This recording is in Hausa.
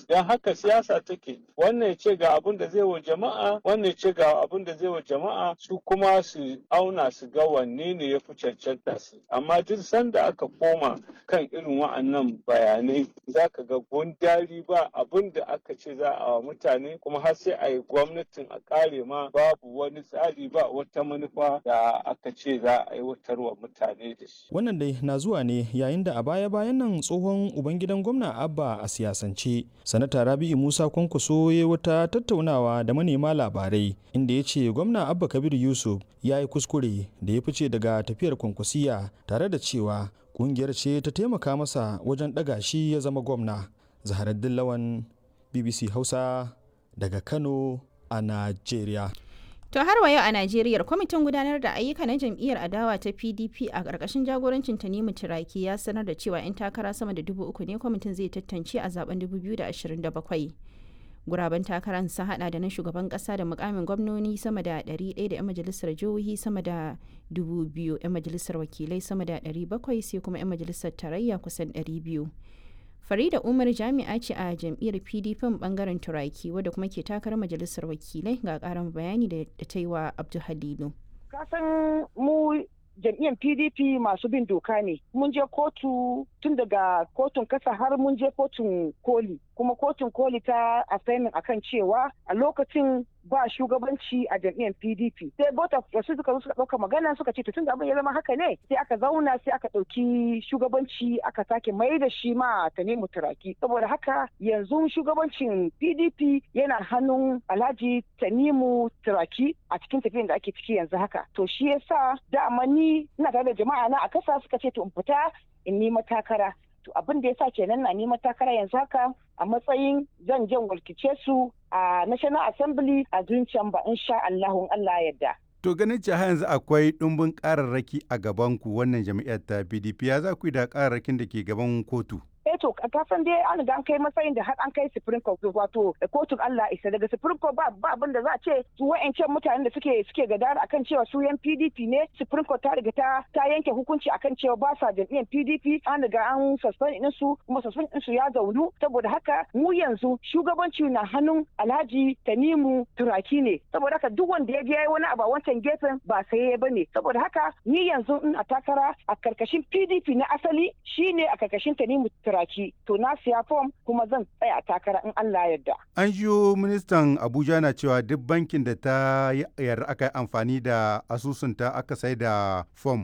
don haka siyasa take wannan ce ga abin da zai wa jama'a wannan ce ga abin da zai wa jama'a su kuma su auna su ga wanne ne ya fi cancanta su amma duk sanda aka koma kan irin wa'annan bayanai za ka ga gundari ba abin da aka ce za a wa mutane kuma har sai a yi gwamnatin a kare ma babu wani tsari ba wata manufa da aka ce za a aiwatar wa mutane da shi. Wannan dai na zuwa ne yayin da a baya-bayan nan tsohon ubangidan gwamna Abba a siyasance. Sanata Rabi'u Musa Kwankwaso ya wata tattaunawa da manema labarai inda ya ce gwamna Abba Kabir Yusuf ya yi kuskure da ya fice daga tafiyar kwankwasiya tare da cewa kungiyar ce ta taimaka masa wajen ɗaga shi ya zama gwamna. Zaharaddin Lawan BBC Hausa daga Kano a Najeriya. To har wa yau a Najeriya kwamitin gudanar da ayyuka na jam'iyyar adawa ta PDP a ƙarƙashin jagorancin Tanimu Turaki ya sanar da cewa 'yan takara sama da dubu uku ne kwamitin zai tantance a zaben 2027. Guraben takarar sun hada da na shugaban kasa da mukamin gwamnoni sama da 100 da 'yan majalisar jihohi sama da 2,000 'yan majalisar wakilai sama da 700 sai kuma 'yan majalisar tarayya kusan 200. Farida Umar jami'a ce a jam'iyyar PDP bangaren Turaki wadda kuma ke takarar majalisar wakilai ga karin bayani da ta yi wa Abdul Halilu. Kasan mu jam'iyyar PDP masu bin doka ne. Mun je kotu tun daga kotun kasa har mun je kotun koli. Kuma kotun koli ta assignment akan cewa a lokacin ba shugabanci a jam'iyyar PDP. Sai bota wasu suka zo suka ɗauka magana suka ce tun da abin ya zama haka ne sai aka zauna sai aka ɗauki shugabanci aka sake mai da shi ma ta nemi turaki. Saboda haka yanzu shugabancin PDP yana hannun Alhaji Tanimu Turaki a cikin tafiyan da ake ciki yanzu haka. To shi yasa dama ni ina tare da jama'a na a kasa suka ce to in fita in nima takara. To abin da yasa kenan na nima takara yanzu haka a matsayin zan jan walkice su a National Assembly a Green Chamber insha Allahun Allah yadda. To ganin cewa yanzu akwai ɗumbin ƙararraki a gaban ku wannan jam'iyyar ta PDP ya za ku yi da ƙararrakin da ke gaban kotu? eh to kasan dai an ga an kai matsayin da har an kai supreme court wato kotun Allah isa daga supreme court ba ba abin da za a ce su wa'ancan mutanen da suke suke gadara akan cewa su yan PDP ne supreme court ta riga ta ta yanke hukunci akan cewa ba sa jam'iyyar PDP an riga an suspend din su kuma suspend din su ya zaunu saboda haka mu yanzu shugabanci na hannun Alhaji Tanimu Turaki ne saboda haka duk wanda ya je yayi wani abu a wancan gefen ba sai ya bane saboda haka ni yanzu in a takara a karkashin PDP na asali shine a karkashin Tanimu Turaki Turaki to na siya fom kuma zan tsaya takara in Allah yarda. An jiyo ministan Abuja na cewa duk bankin da ta yarda aka yi amfani da asusunta aka sai da fom